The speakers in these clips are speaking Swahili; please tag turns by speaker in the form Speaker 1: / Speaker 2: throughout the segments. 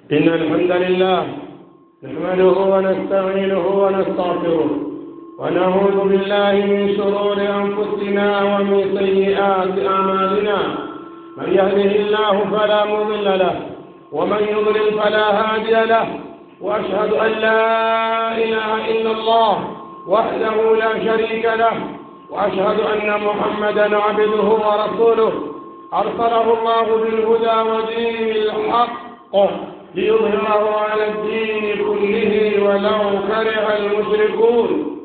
Speaker 1: إن الحمد لله نحمده ونستعينه ونستغفره ونعوذ بالله من شرور أنفسنا ومن سيئات أعمالنا من يهده الله فلا مضل له ومن يضلل فلا هادي له وأشهد أن لا إله إلا الله وحده لا شريك له وأشهد أن محمدا عبده ورسوله أرسله الله بالهدى ودين الحق ليظهره على الدين كله ولو كره المشركون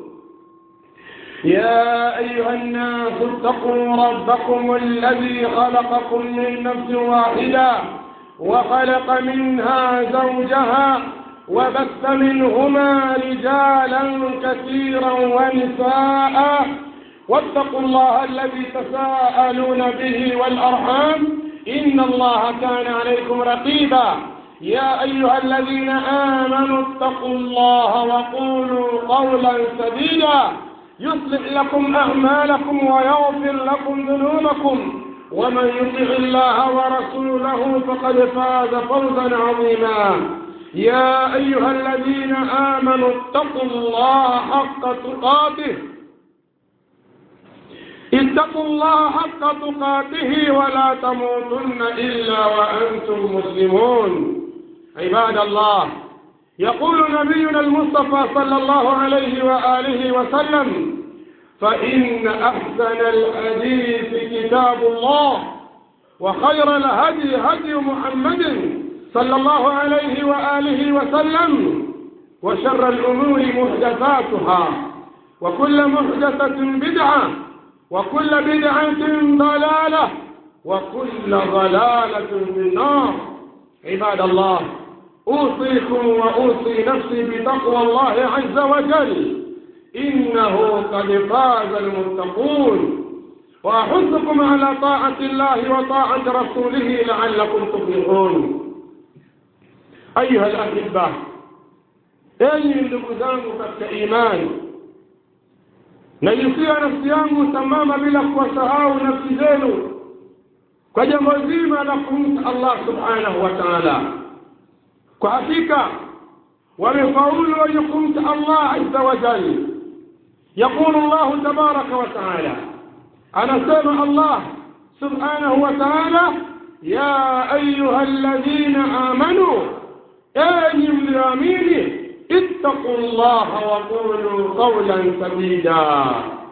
Speaker 1: يا أيها الناس اتقوا ربكم الذي خلقكم من نفس واحدة وخلق منها زوجها وبث منهما رجالا كثيرا ونساء واتقوا الله الذي تساءلون به والأرحام إن الله كان عليكم رقيبا يا أيها الذين آمنوا اتقوا الله وقولوا قولا سديدا يصلح لكم أعمالكم ويغفر لكم ذنوبكم ومن يطع الله ورسوله فقد فاز فوزا عظيما يا أيها الذين آمنوا اتقوا الله حق تقاته اتقوا الله حق تقاته ولا تموتن إلا وأنتم مسلمون عباد الله يقول نبينا المصطفى صلى الله عليه وآله وسلم فإن أحسن الحديث كتاب الله وخير الهدي هدي محمد صلى الله عليه وآله وسلم وشر الأمور محدثاتها وكل محدثة بدعة وكل بدعة ضلالة وكل ضلالة في النار عباد الله أوصيكم وأوصي نفسي بتقوى الله عز وجل إنه قد فاز المتقون وأحثكم على طاعة الله وطاعة رسوله لعلكم تفلحون أيها الأحبة أي ndugu zangu katika imani najusia nafsi yangu sambamba bila kuwasahau nafsi zenu kwa jambo zima la kumcha Allah subhanahu wa ta'ala kwa hakika wamefaulu wenye kumcha Allah azza wa jalla يقول الله تبارك وتعالى أنا سمع الله سبحانه وتعالى يا أيها الذين آمنوا أيهم اليمين اتقوا الله وقولوا قولا سديدا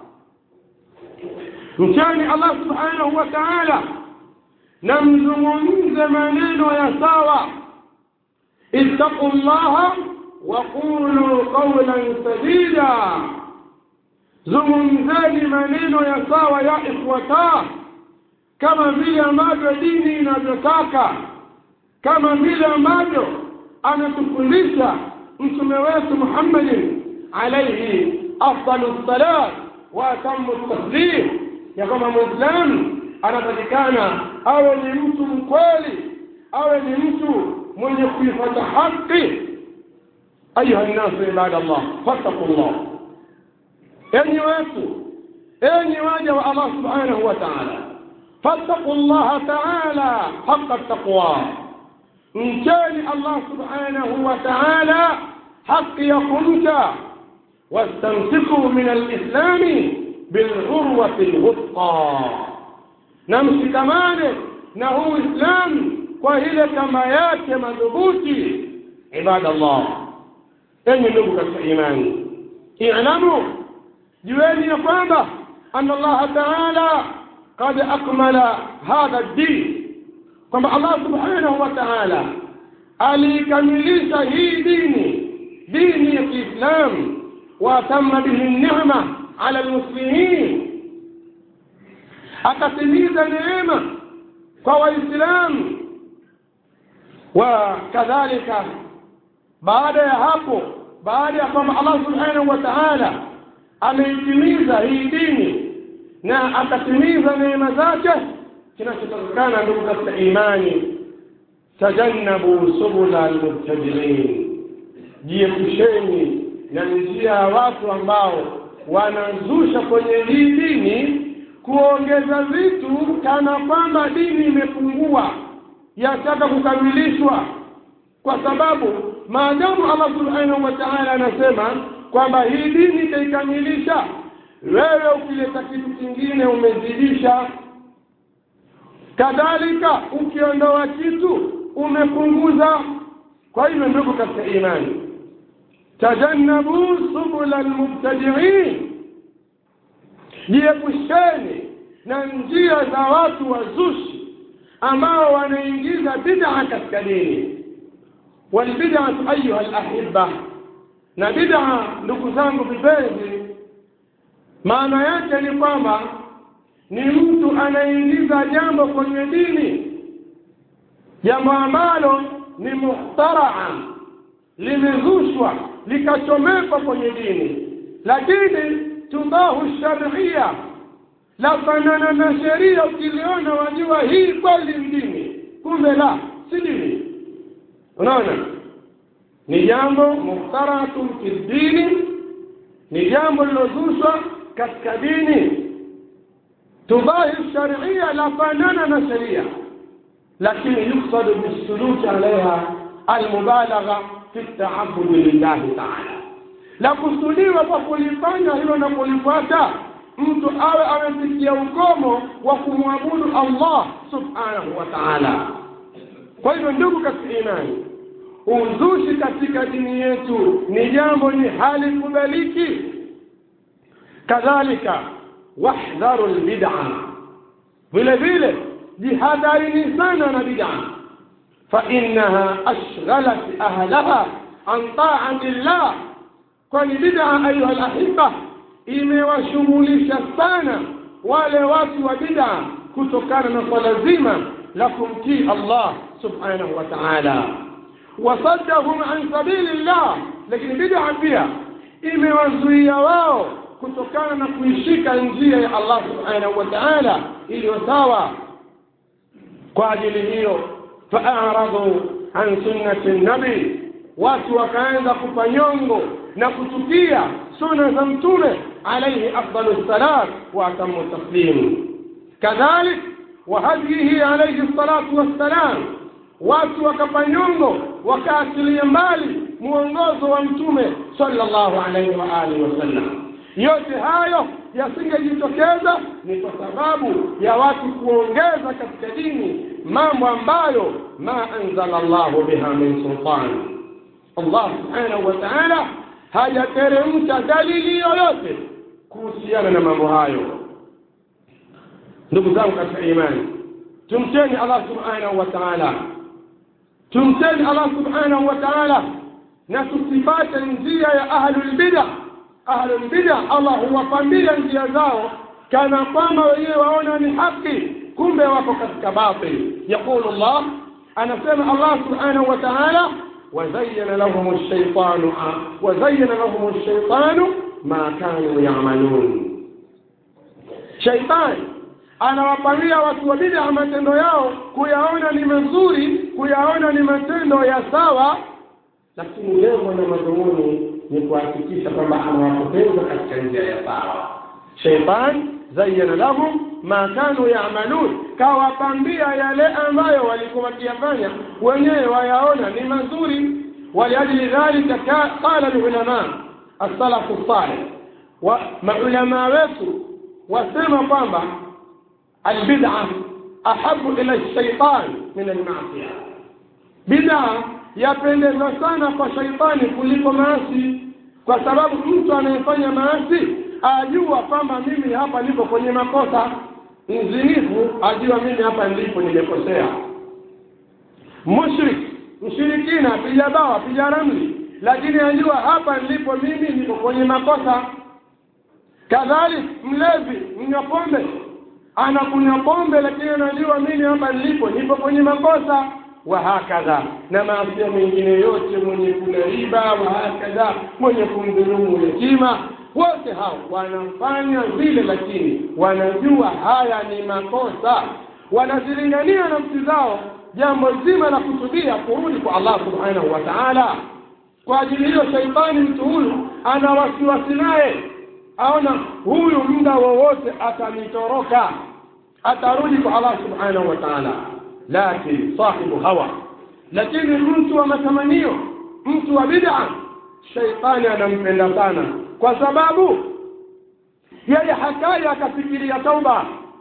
Speaker 1: mchani Allah subhanahu wa ta'ala na mzungumze maneno ya sawa ittaqu llaha wa qulu qawlan sadida zungumzeni maneno ya sawa ya ikhwata kama vile ambavyo dini inavyotaka kama vile ambavyo anatufundisha mtume wetu Muhammadin alayhi afdalu salat wa atamu taslim ya kwamba muislamu anatakikana awe ni mtu mkweli awe ni mtu mwenye kuifuata haki ayuha nnasu ibadallah fattaqullah enyi wetu enyi waja wa Allah subhanahu wa ta'ala fattaqu Allah ta'ala haqqa taqwa mcheni Allah subhanahu wa ta'ala haki ya kumcha wastamsiku min alislami bilghurwati lwuthqa na mshikamane na huu Uislamu kwa ile kama yake madhubuti ibadallah enyi ndugu katika imani i'lamu jueni ya kwamba anna Allah ta'ala qad akmala hadha ad-din kwamba Allah subhanahu wa ta'ala alikamilisha hii dini dini ya Kiislamu wa tamma bihi ni'ma ala almuslimin akatimiza neema kwa waislamu wa kadhalika baada ya hapo baada ya kwamba Allah subhanahu wa ta'ala ameitimiza hii dini na akatimiza neema zake kinachotakikana ndugu katika imani tajannabu subula almubtadiin jiepusheni na njia ya watu ambao wanazusha kwenye hii dini kuongeza vitu kana kwamba dini imepungua yataka kukamilishwa kwa sababu maadamu allah subhanahu wa taala anasema kwamba hii dini itaikamilisha wewe ukileta kitu kingine umezidisha kadhalika ukiondoa kitu umepunguza kwa hivyo ndugu katika imani tajannabu subula lmubtadiin jiepusheni na njia za watu wazushi ambao wanaingiza bid'a katika dini walbid'atu ayuha alahiba na bid'a ndugu zangu vipenzi maana yake ni kwamba ni mtu anaingiza jambo kwenye dini jambo ambalo ni muhtaraa limezushwa likachomekwa kwenye dini lakini tubahu sharia lafanana na sheria ukiliona wajua hii kweli ni dini kumbe la si dini unaona ni jambo muhtaratun fi dini ni jambo lilozushwa katika dini tubahi sharia lafanana na sheria lakini yuksadu bisuluki alaiha almubalagha fi taabudi lillahi taala la kusudiwa kwa kulifanya hilo na kulifuata mtu awe amefikia ukomo wa kumwabudu allah subhanahu wa taala kwa hivyo ndugu katika imani uzushi katika dini yetu ni jambo ni hali kubaliki kadhalika wahdharu lbid'a vile vile jihadharini sana na bid'a fainaha ashghalat ahlaha an taati llah kwani bid'a ayuha lahiba imewashughulisha sana wale watu wa bid'a kutokana na swala zima la kumtii allah subhanahu wa taala wasaddahum an sabili llah lakini bid'a pia imewazuia wao kutokana na kuishika njia ya allah subhanahu wa taala iliyo sawa kwa ajili hiyo faaradhu an sunnati nabi watu wakaanza kupa nyongo na kutukia suna za mtume alaihi afdalu salat wa atamu taslim kadhalik wa hadyihi alaihi salatu wassalam watu wakapa nyongo wakaachilia mbali mwongozo wa mtume sallallahu alaihi wa alihi wasallam yote hayo yasingejitokeza ni kwa sababu ya watu kuongeza katika dini mambo ambayo ma anzala llahu biha min sultani allah subhanahu wa taala hajateremsha dalili yoyote kuhusiana na mambo hayo ndugu zangu katika imani tumcheni allah subhanahu wa taala tumcheni allah subhanahu wa taala na tusipate njia ya ahlulbida ahlulbida allah huwapambia njia zao kana kwamba wenyewe waona ni haki kumbe wako katika batil yaqulu llah anasema allah subhanahu wa taala وزين لهم الشيطان وزين لهم الشيطان ما كانوا يعملون شيطان anawapangia watu wa bid'a matendo yao kuyaona ni mazuri kuyaona ni matendo ya sawa lakini lengo na madhumuni ni kuhakikisha kwamba anawapoteza katika njia ya sawa sheitan zayyana lahum ma kanu yamalun kawapambia yale ambayo walikuwa wakiyafanya wenyewe wayaona ni mazuri waliajili dhalika qala lulama assalafu salih wa maulamaa wetu wasema kwamba albid'a ahabu ila shaitan min almasia bid'a yapendeza sana kwa shaitani kuliko maasi kwa sababu mtu anayefanya maasi ajua kwamba mimi hapa niko kwenye makosa mzinifu ajua mimi hapa nilipo nimekosea mushrik mshirikina piga bawa piga ramli lakini ajua hapa nilipo mimi niko kwenye makosa kadhalik mlevi mnywa pombe anakunywa pombe lakini anajua mimi hapa nilipo nipo kwenye makosa wahakadha na maasia mengine yote mwenye kula riba wahakadha mwenye kumdhulumu yatima wote hao wanafanya vile lakini wanajua haya ni makosa wanazilingania nafsi zao jambo zima la kusudia kurudi kwa allah subhanahu wa taala kwa ajili hiyo shaitani mtu huyu ana wasiwasi naye aona huyu muda wowote atanitoroka atarudi kwa allah subhanahu wa taala lakin sahibu hawa lakini mtu wa matamanio mtu wa bid'a shaitani anampenda sana kwa sababu yeye hakai akafikiria tauba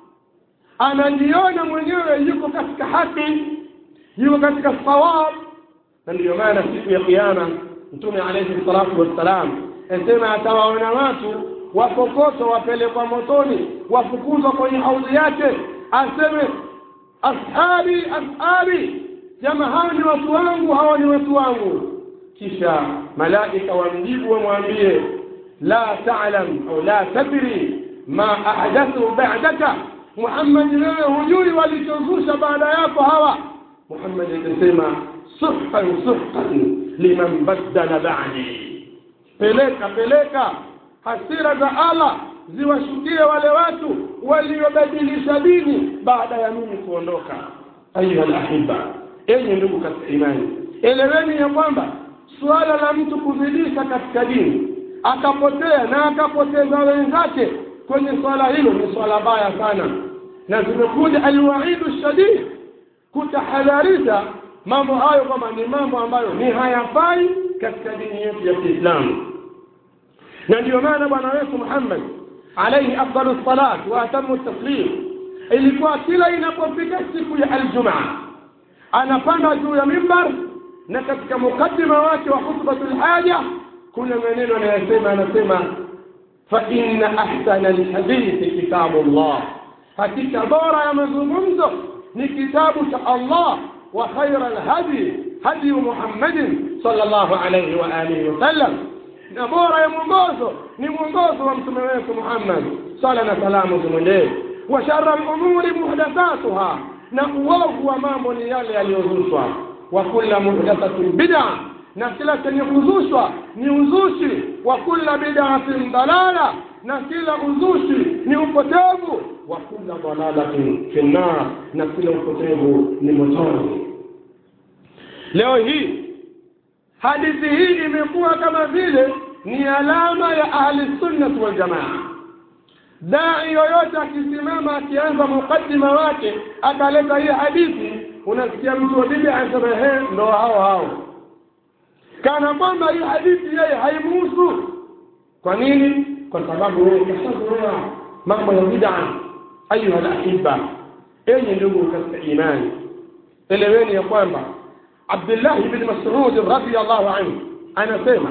Speaker 1: anajiona mwenyewe yuko katika haki yuko katika sawab na ndiyo maana siku ya kiyama mtume alayhi salatu wassalam asema atawaona watu wakokoto wapelekwa motoni wafukuzwa kwenye haudhi yake aseme ashabi ashabi jama hawa ni watu wangu hawa ni watu wangu kisha malaika wamjibu wamwambie la ta'lam au la tadri ma ahdathu ba'daka Muhammad wewe hujui walichozusha baada yako hawa Muhammad akasema suhqan suhqan liman baddala ba'di peleka peleka hasira za Allah ziwashukie wale watu waliobadilisha dini baada ya mimi kuondoka ayuha alahibba enyi ndugu katika imani eleweni ya kwamba suala la mtu kuzidisha katika dini akapotea na akapoteza wenzake kwenye swala hilo ni swala baya sana na zimekuja alwaidu shadid kutahadharisha mambo hayo kwamba ni mambo ambayo ni hayafai katika dini yetu ya Kiislamu na ndio maana bwana wetu Muhammad alayhi afdalu salat wa atamu taslim ilikuwa kila inapofika siku ya aljumaa anapanda juu ya mimbar na katika mukaddima wake wa khutbatul haja kuna maneno anayosema anasema fa inna ahsana alhadithi kitabullah hakika bora ya mazungumzo ni kitabu cha Allah wa khaira alhadi hadi Muhammadin sallallahu alayhi wa alihi wasallam na bora ya mwongozo ni mwongozo wa mtume wetu Muhammad sala na salamu zimwendee wa sharra al-umuri muhdathatuha na uovu wa mambo ni yale yaliyozushwa wa kula muhdathatin bid'a na kila chenye kuzushwa ni uzushi wa kula bid'atin dalala na kila uzushi ni upotevu wa kula dalalatin finnar na kila upotevu ni motoni leo hii hadithi hii imekuwa kama vile ni alama ya ahli sunnah wal jamaa dai yoyote akisimama akianza mukaddima wake akaleta hii hadithi unasikia mtu wa bid'a anasema he ndo hao hao kana kwamba hii hadithi yeye haimuhusu kwa nini kwa sababu yeye kashazoea mambo ya bid'a ayuha alahibba enyi ndugu katika imani eleweni ya kwamba Abdullah ibn Mas'ud radiyallahu anhu anasema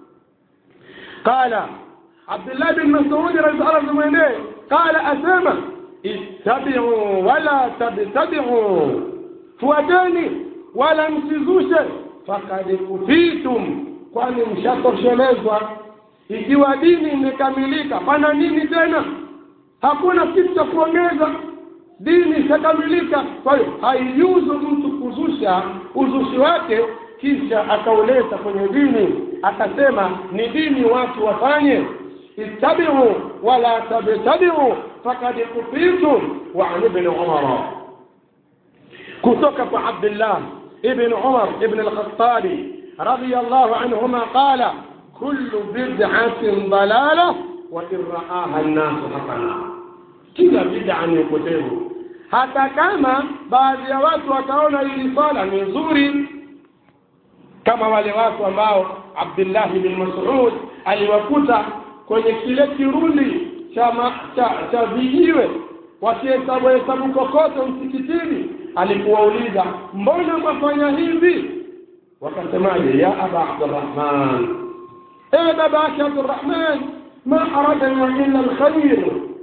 Speaker 1: qala Abdullah bin Mas'ud radhiallahu anhu qala asema ittabi'u wala tabtadi'u fuateni wala msizushe faqad kufitum kwani mshatoshelezwa ikiwa dini imekamilika pana nini tena hakuna kitu cha kuongeza dini itakamilika kwa hiyo haijuzu mtu kuzusha uzushi wake kisha akauleta kwenye dini akasema ni dini watu wafanye ittabi'u wala tabtadi'u faqad kufitum wa an ibn umar kutoka kwa abdullah ibn umar ibn al-khattabi radiyallahu anhuma qala kullu bid'atin dalalah wa in ra'aha an-nas hasana kila bid'a ni upotevu hata kama baadhi ya watu wataona hili swala ni nzuri kama wale watu ambao Abdullah bin Mas'ud aliwakuta kwenye kile kirundi cha cha, cha vijiwe wakihesabu hesabu kokoto msikitini alikuwauliza mbona mwafanya hivi wakasemaje ya aba Abdurrahman ewe baba yake Abdurrahman ma aradna illa alkhair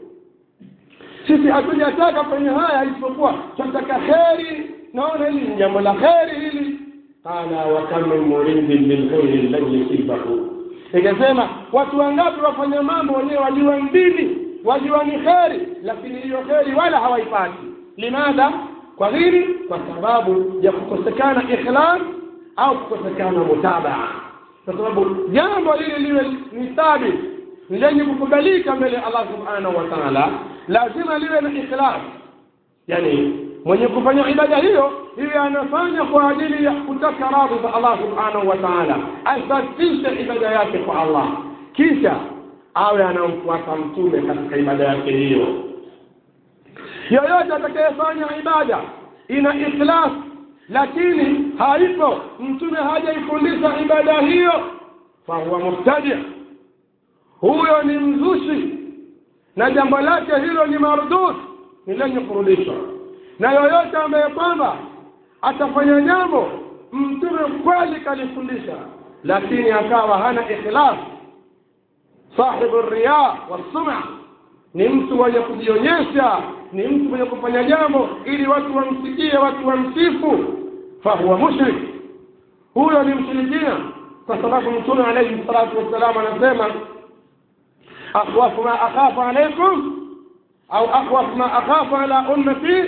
Speaker 1: sisi hatujataka kwenye haya isipokuwa tunataka kheri naona hili ni jambo la kheri hili qala wa kam min muridin lilkhairi lan yusibahu ikasema watu wangapi wafanya mambo wenyewe wajua mbili wajua ni kheri lakini hiyo kheri wala hawaipati limadha kwa nini kwa sababu ya kukosekana ikhlas au kukosekana mutabaa kwa sababu jambo lile liwe ni thabit lenye kukubalika mbele ya Allah subhanahu wa ta'ala lazima liwe na ikhlas yani mwenye kufanya ibada hiyo hiyo anafanya kwa ajili ya kutaka radhi za Allah subhanahu wa ta'ala asafishe ibada yake kwa Allah kisha awe anamfuata mtume katika ibada yake hiyo yoyote atakayefanya ibada ina ikhlas lakini haipo mtume hajaifundisha ibada hiyo fahuwa mubtadia huyo ni mzushi na jambo lake hilo ni mardud ni lenye kurudishwa na yoyote ambaye kwamba atafanya jambo mtume kweli kalifundisha lakini akawa hana ikhlas sahibu riya wasuma ni mtu mwenye kujionyesha ni mtu mwenye kufanya jambo ili watu wamsikie watu wamsifu fahuwa mushrik huyo ni mshirikina kwa sababu mtume alayhi salatu wassalam anasema akhwafu ma akhafu alaykum au akhwafu ma akhafu ala ummati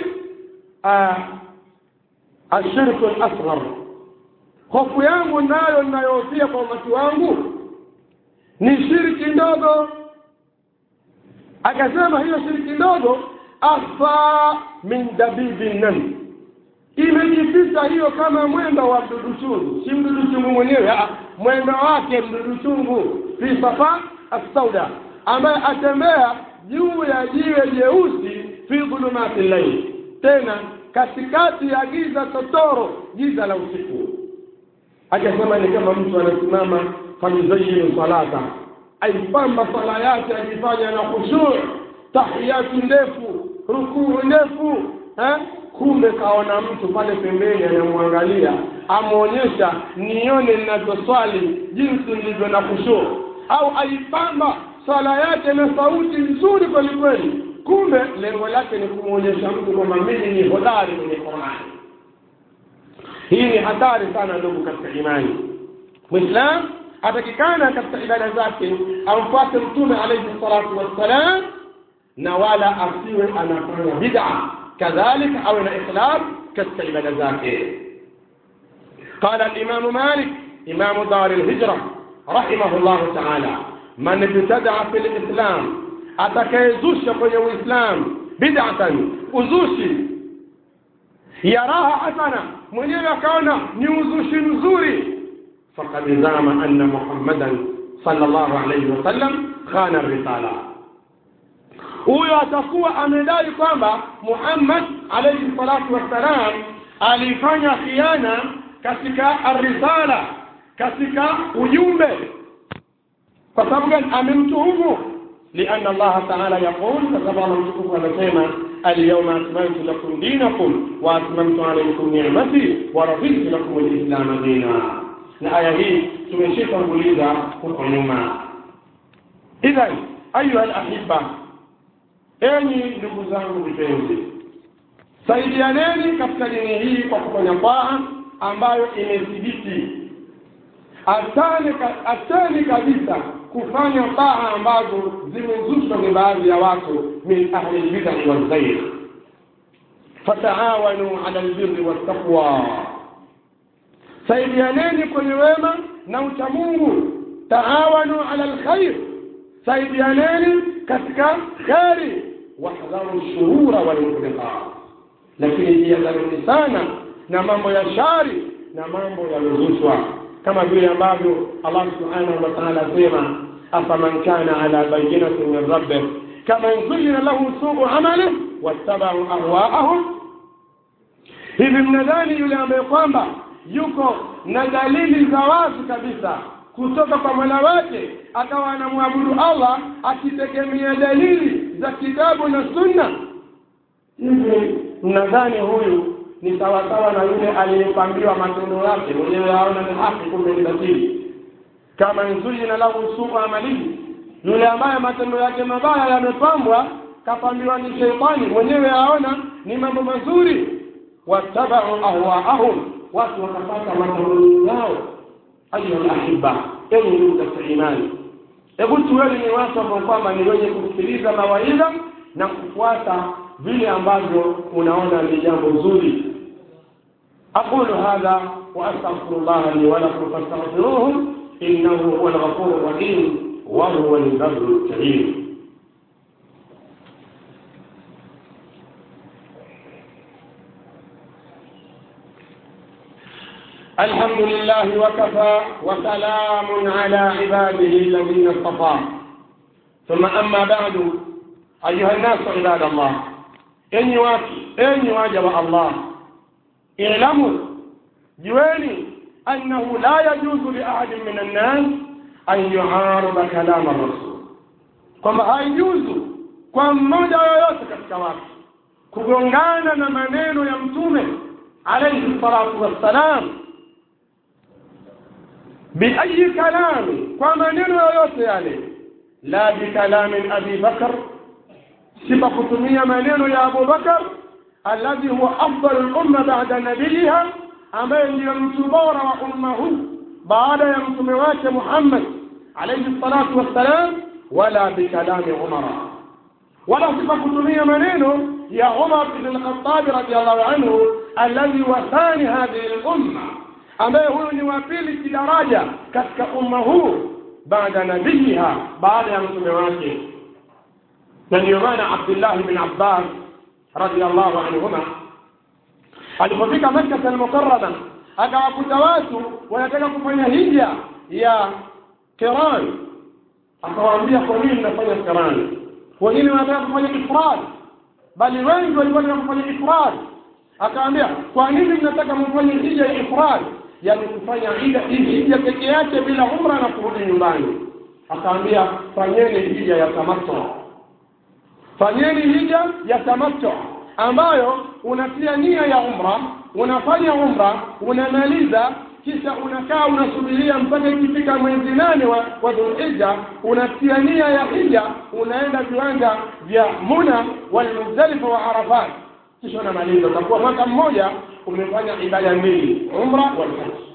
Speaker 1: ashirku al-asghar hofu yangu nayo ninayohofia kwa umati wangu ni shirki ndogo akasema hiyo shirki ndogo afa min dabibi nani imejificha hiyo kama mwendo wa mdudu chungu si mdudu chungu mwenyewe mwendo wake mdudu chungu fi safa assauda ambaye atembea juu ya jiwe jeusi fi dhulumati llaili tena katikati ya giza totoro giza la usiku akasema ni kama mtu anasimama famizayinu salata aipamba sala yake akifanya na khushuu tahiyatu ndefu rukuu ndefu eh? kumbe kaona mtu pale pembeni anamwangalia amwonyesha nione ninavyoswali jinsi nilivyo na khushuu au aipamba sala yake na sauti nzuri kweli kweli kumbe lengo lake ni kumwonyesha mtu kwamba mimi ni hodari kwenye Qur'ani hii ni hatari sana ndugu katika imani muislam atakikana katika ibada zake amfuate mtume alayhi salatu wassalam na wala asiwe anafanya bid'a kadhalika awe na ikhlas katika ibada zake قال الإمام مالك إمام دار الهجرة رحمه الله تعالى من ابتدع في الإسلام أتكيزوش kwenye Uislamu bid'atan uzushi yaraha hasana mwenyewe akaona ni uzushi mzuri faqad zama anna muhammadan sallallahu alayhi wasallam khana risala huyo atakuwa amedai kwamba muhammad alayhi salatu wassalam alifanya khiana katika arrisala katika ujumbe kwa sababu gani amemtuhumu لأن الله تعالى يقول كتب الله مشكوك ونسيما اليوم أكملت لكم دينكم وأتممت عليكم نعمتي ورضيت لكم الإسلام دينا الآية هي tumeshika kuuliza huko nyuma idhan ayuha alahibba enyi ndugu zangu vipenzi saidianeni katika dini hii kwa kufanya taa ambayo imethibiti acheni kabisa kufanya taa ambazo zimezushwa ni baadhi ya watu min ahli lbidai walghair fataawanu ala lbirri waltaqwa saidianeni kwenye wema na uchamungu taawanu ala lkhair saidianeni katika kheri wahdharu shurura walmuhdiqat lakini jihadharini sana na mambo ya shari na mambo yaliyozushwa kama vile ambavyo Allah subhanahu wa ta'ala asema afaman kana ala bayyinatin min rabbih kama zuyyina lahu su'u amalihi wattaba'u ahwa'ahum hivi mnadhani yule ambaye kwamba yuko na dalili za wazi kabisa kutoka kwa mola wake akawa anamwabudu Allah akitegemea dalili za kitabu na sunna hivi mnadhani huyu ni sawasawa na yule aliyepangiwa matendo yake mwenyewe aona ni haki kumbe ni batili kama nzuyina lahu suu amalihi yule ambaye matendo yake mabaya yamepambwa kapangiwa ni sheitani mwenyewe aona ni mambo mazuri wattabau ahwaahum watu wakapata matamanio yao ayuha lahibba enyi ndugu katika imani hebu tuweni ni watu ambao kwamba ni wenye kusikiliza mawaidha na kufuata vile ambavyo unaona ni jambo zuri أقول هذا وأستغفر الله لي ولكم فاستغفروه إنه هو الغفور الرحيم وهو البر الكريم الحمد لله وكفى وسلام على عباده الذين اصطفى ثم أما بعد أيها الناس عباد الله إني واكي إني واجب الله i'lamu jueni annahu la yajuzu li ahadin min annas an yuarida kalama rasul kwamba haijuzu kwa mmoja yoyote katika watu kugongana na maneno ya mtume alayhi salatu wassalam biayi kalami kwa maneno yoyote yale la bikalamin abi bakar si kwa kutumia maneno ya abu bakar alladhi huwa afdalu lumma bada nabiyiha ambaye ndiyo mtu bora wa umma huu baada ya mtume wake muhammad alayhi salatu wassalam wala bikalami umara wala si kwa kutumia maneno ya umar ibn lkhatabi radiallahu anhu alladhi wathani hadhihi lumma ambaye huyu ni wa pili kidaraja katika umma huu baada nabiyiha baada ya mtume wake na ndiyo maana abdullahi bin abbas radiallahu anhuma alipofika makkata almukarama akawakuta watu wanataka kufanya hija ya kiran akawaambia kwa nini mnafanya kiran wengine wanataka kufanya ifrad bali wengi walikuwa wanataka kufanya ifrad akaambia kwa nini mnataka mfanye hija ya ifrad yani kufanya hija hija peke yake bila umra na kurudi nyumbani akaambia fanyeni hija ya tamattu fanyeni hija ya tamattu ambayo unatia nia ya umra unafanya umra unamaliza kisha unakaa unasubiria mpaka ikifika mwezi nane wa, wa dhulhija unatia nia ya hija unaenda viwanja vya muna walmuzdalifa wa arafat kisha unamaliza utakuwa mwaka mmoja umefanya ibada mbili umra walhaji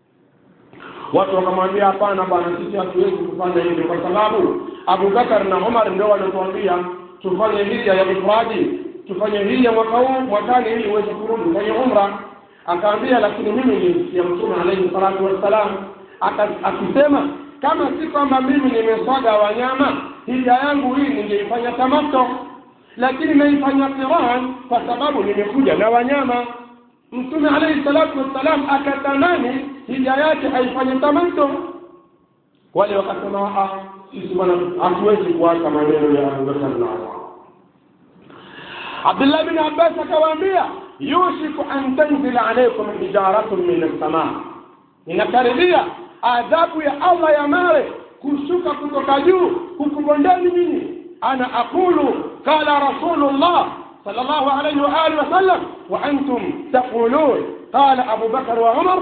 Speaker 1: watu wakamwambia hapana bwana sisi hatuwezi kufanya hivyo kwa sababu abubakar na umar ndio wanatuambia tufanye hija ya ifradi tufanye hija mwaka huu mwakani ili uweze kurudi kwenye umra akaambia lakini mimi nilimsikia mtume alaihi salatu wassalam akisema kama si kwamba mimi nimeswaga wanyama hija yangu hii ningeifanya tamato lakini naifanya qiran kwa sababu nimekuja na wanyama mtume alaihi salatu wassalam akatamani hija yake aifanye tamato wale wakasema sisi bwana hatuwezi kuacha maneno ya abubakar na umar abdullah bin abbas akawaambia yushiku an tanzila alaikum hijaratun min assamaa inakaribia adhabu ya allah ya mawe kushuka kutoka juu kukubondeni nyinyi ana aqulu qala rasulullah صلى الله عليه وآله وسلم وأنتم تقولون قال أبو بكر وعمر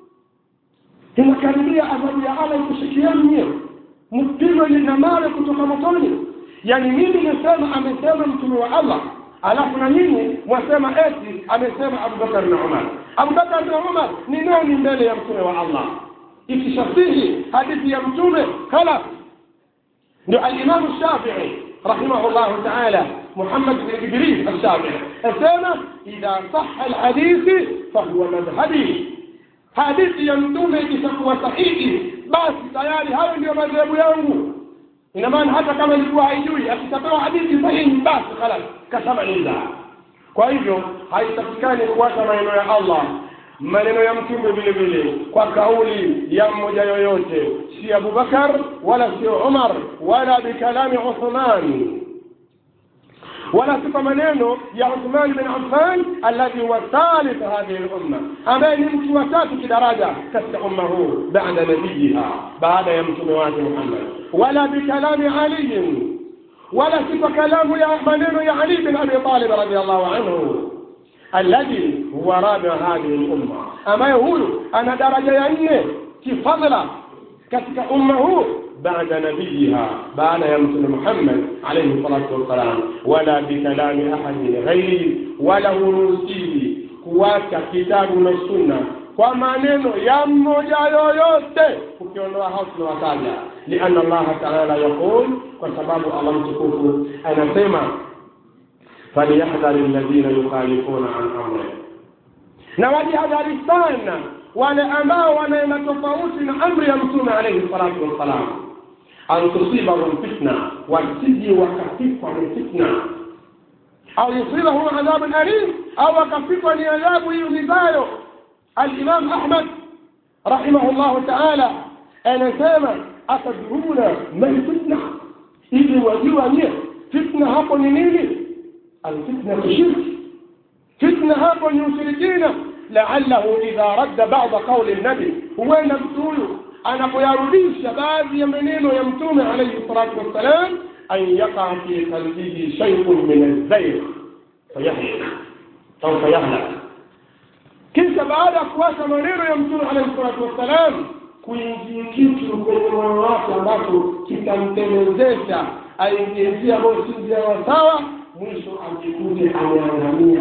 Speaker 1: inakaribia adhabu ya Allah ikushikieni nyewe mpigwe na mawe kutoka motoni yani mimi nisema amesema mtume wa Allah alafu na nyinyi mwasema eti amesema Abubakar na Umar Abubakar na Umar ni nani mbele ya mtume wa Allah ikishasihi hadithi ya mtume khala ndio al-Imam Shafi'i rahimahullah ta'ala محمد بن جبريل الشافعي أسامة إذا صح الحديث فهو مذهبي hadithi ya mtume ikishakuwa sahihi basi tayari hayo ndio madhehebu yangu ina maana hata kama ilikuwa haijui akishapewa hadithi sahihi basi khalas kasema lillah kwa hivyo haitakikani kuacha maneno ya allah maneno ya mtume vile vile kwa kauli ya mmoja yoyote si abubakar wala sio umar wala bikalami uthman ولا صفة منينو يا عثمان بن عفان الذي هو ثالث هذه الأمة أما يمشي وتاتي درجة كست أمه بعد نبيها بعد يمشي مواجه محمد ولا بكلام علي ولا صفة كلام يا منينو يا علي بن أبي طالب رضي الله عنه الذي هو رابع هذه الأمة أما يقول أنا درجة يعني في فضله كتك أمه بعد نبيها بعد يمثل محمد عليه الصلاة والسلام ولا بكلام أحد غيره ولا نوسيه kuacha kitabu na sunna kwa maneno ya mmoja yoyote ukiondoa hao tunawataja lianna allaha taala yaqul kwa sababu allah mtukufu anasema falyahdhari alladhina yukhalifuna an amri na wajihadhari sana wale ambao wanaenda tofauti na amri ya mtume alaihi salatu wassalam an tusibahum fitna wasiji wakafikwa ni fitna au yusibahum adhabun alim au wakafikwa ni adhabu iumizayo alimam ahmad rahimahu llahu taala anasema atadruna man fitna ili wajua nye fitna hapo ni nini alfitnatu shirki fitna hapo ni ushirikina la'allahu idha radda ba'da qawli nabi huenda mtu huyu anapoyarudisha baadhi ya maneno ya mtume alayhi salatu wassalam an yaqa fi qalbihi shay'un min az-zayg fayahlik au fayahlak kisha baada ya kuacha maneno ya mtume alayhi salatu wassalam kuingia kitu kwenye moyo wake ambacho kitamtemezesha aingie njia ambayo si njia ya sawa mwisho ajikute ameangamia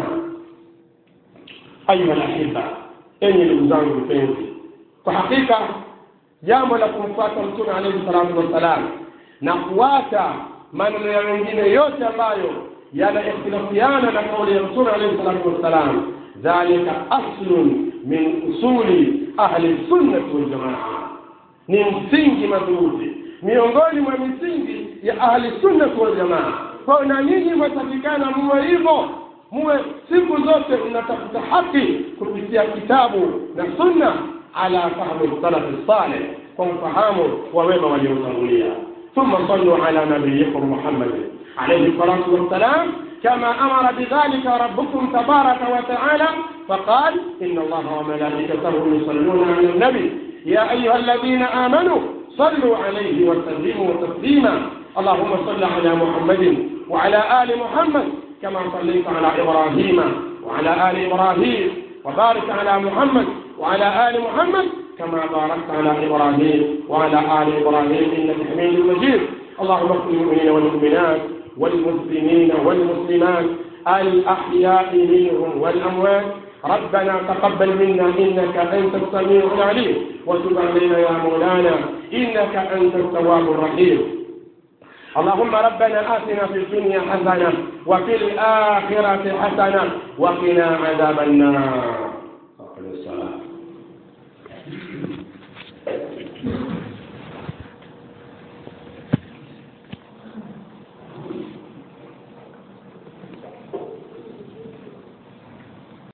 Speaker 1: ayuha lahiba enye ndugu zangu mpenzi kwa hakika jambo la kumfuata mtume alayhi salatu wassalam na kuacha maneno ya wengine yote ambayo yana ikhtilafiana na kauli ya mtume alayhi salatu wassalam dhalika aslun min usuli ahli sunnati waljamaa ni msingi madhubuti miongoni mwa misingi ya ahli sunnati waljamaa kwa na nyinyi mwatakikana muwe hivyo muwe siku zote mnatafuta haki kupitia kitabu na sunna ala fahmi salafi saleh kwa mfahamu wa wema waliotangulia ثم صلوا على نبيكم محمد عليه الصلاة والسلام كما أمر بذلك ربكم تبارك وتعالى فقال إن الله وملائكته يصلون على النبي يا أيها الذين آمنوا صلوا عليه وسلموا تسليما اللهم صل على محمد وعلى آل محمد كما صليت على إبراهيم وعلى آل إبراهيم وبارك على محمد وعلى آل محمد كما باركت على إبراهيم وعلى آل إبراهيم إنك حميد مجيد اللهم اغفر للمؤمنين والمؤمنات والمسلمين والمسلمات الأحياء منهم والأموات ربنا تقبل منا إنك أنت السميع العليم وتب علينا يا مولانا إنك أنت التواب الرحيم اللهم ربنا آتنا في الدنيا حسنة وفي الآخرة حسنة وقنا عذاب النار